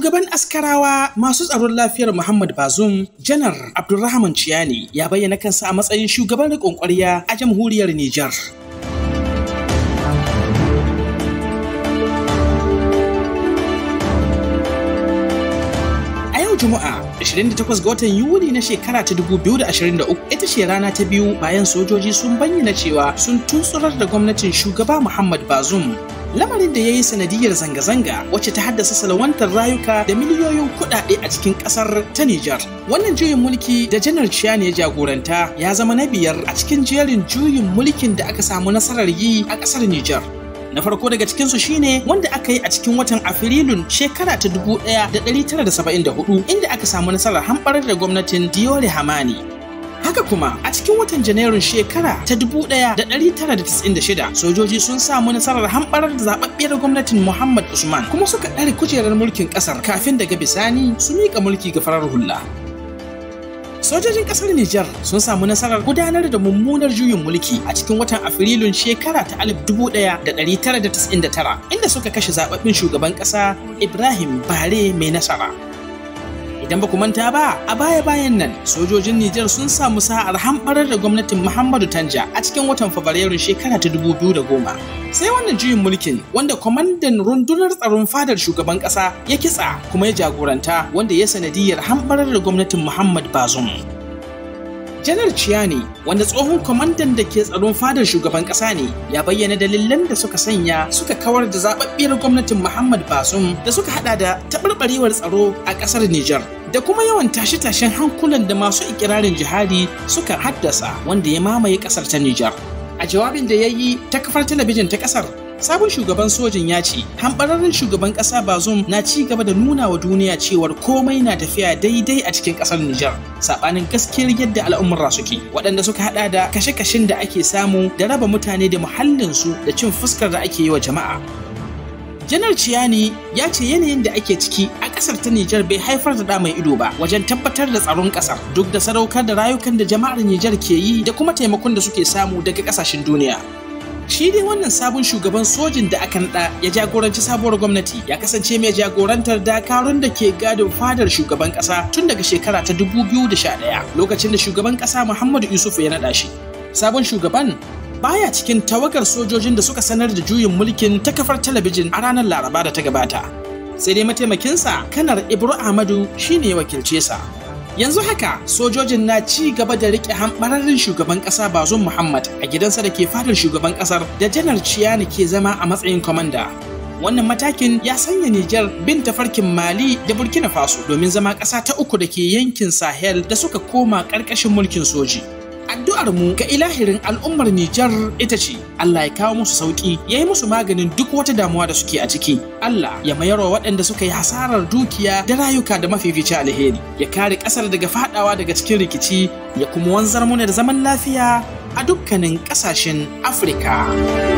Shugaban askarawa masu tsaron lafiyar Muhammad Bazum, Janar Abdulrahman Ciyani ya bayyana kansa a matsayin shugaban riƙon ƙwarya a jamhuriyar Nijar. A yau Juma'a 28 ga watan Yuli na shekara ta 2023 ita ce rana ta biyu bayan sojoji sun bayyana cewa sun tutsurar da gwamnatin shugaba Muhammad Bazum lamarin da ya yi sanadiyar zanga-zanga wacce ta haddasa salawantar rayuka da miliyoyin kuɗaɗe a cikin ƙasar ta Nijar. Wannan juyin mulki da janar Ciyani ya jagoranta ya zama na biyar a cikin jerin juyin mulkin da aka samu nasarar yi a ƙasar Nijar. Na farko daga cikinsu shine wanda aka yi a cikin watan Afrilun shekara ta 1974 inda aka samu nasarar hamɓarar da gwamnatin Diore Hamani. Haka kuma a cikin watan Janairun shekara ta 1996 sojoji sun samu nasarar hamɓarar da zaɓaɓɓiyar gwamnatin Muhammad Usman kuma suka ɗare kujerar mulkin ƙasar kafin daga bisani su miƙa mulki ga farar hula. Sojojin ƙasar Nijar sun samu nasarar gudanar da mummunar juyin mulki a cikin watan Afrilun shekara ta 1999 inda suka kashe zaɓaɓɓen shugaban ƙasa Ibrahim Bare mai nasara. Idan ba ku manta ba, a baya-bayan nan sojojin Nijar sun samu sa'ar hamɓarar da gwamnatin Muhammadu Tanja a cikin watan Fabrairun shekara ta 2010. Sai wannan juyin mulkin wanda kwamandan rundunar tsaron fadar shugaban ƙasa ya kitsa kuma ya jagoranta wanda ya sanadiyar hamɓarar da gwamnatin Muhammad Bazum. Janar Ciyani, wanda tsohon kwamandan da ke tsaron fadar shugaban ƙasa ne, ya bayyana dalilan da suka sanya suka kawar da zaɓaɓɓiyar gwamnatin Muhammad Basum da suka hada da taɓarɓarewar tsaro a ƙasar Nijar. Da kuma yawan tashe-tashen hankulan da masu ikirarin jihadi suka haddasa wanda ya mamaye ƙasar ta Nijar. A jawabin da ya yi ta kafar talabijin ta ƙasar, sabon shugaban sojin ya ce hambararren shugaban ƙasa bazum na ci gaba da nuna wa duniya cewar komai na tafiya daidai a cikin ƙasar Nijar saɓanin gaskiyar yadda al'ummarra suke waɗanda suka haɗa da kashe-kashen da ake samu da raba mutane da muhallinsu da cin fuskar da ake yi wa jama'a janar ciyani ya ce yanayin da ake ciki a ƙasar ta Nijar bai haifar da mai ido ba wajen tabbatar da tsaron ƙasar duk da sadaukar da rayukan da jama'ar Nijar ke yi da kuma taimakon da suke samu daga ƙasashen duniya shi dai wannan sabon shugaban sojin da aka naɗa ya jagoranci sabuwar gwamnati ya kasance mai jagorantar dakarun da ke gadin fadar shugaban ƙasa tun daga shekara ta 2011 lokacin da shugaban ƙasa Muhammadu Yusuf ya naɗa shi. Sabon shugaban baya cikin tawagar sojojin da suka sanar da juyin mulkin ta kafar talabijin a ranar Laraba da ta gabata. Sai dai mataimakinsa kanar Ibro Ahmadu shine ya wakilce sa. Yanzu haka sojojin na ci gaba da rike hambararren shugaban kasa Bazum Muhammad a gidansa da ke fadar shugaban kasar da janar Ciyani ke zama a matsayin kwamanda. Wannan matakin ya sanya Nijar bin tafarkin Mali da Burkina Faso domin zama ƙasa ta uku da ke yankin Sahel da suka koma ƙarƙashin mulkin soji. Addu'ar mu ga ilahirin al'ummar Nijar ita ce Allah ya kawo musu sauki ya yi musu maganin duk wata damuwa da suke a ciki. Allah ya mayar wa waɗanda suka yi hasarar dukiya da rayuka da mafifici alheri. Ya kare ƙasar daga faɗawa daga cikin rikici ya kuma wanzar mu da zaman lafiya a dukkanin ƙasashen Afirka.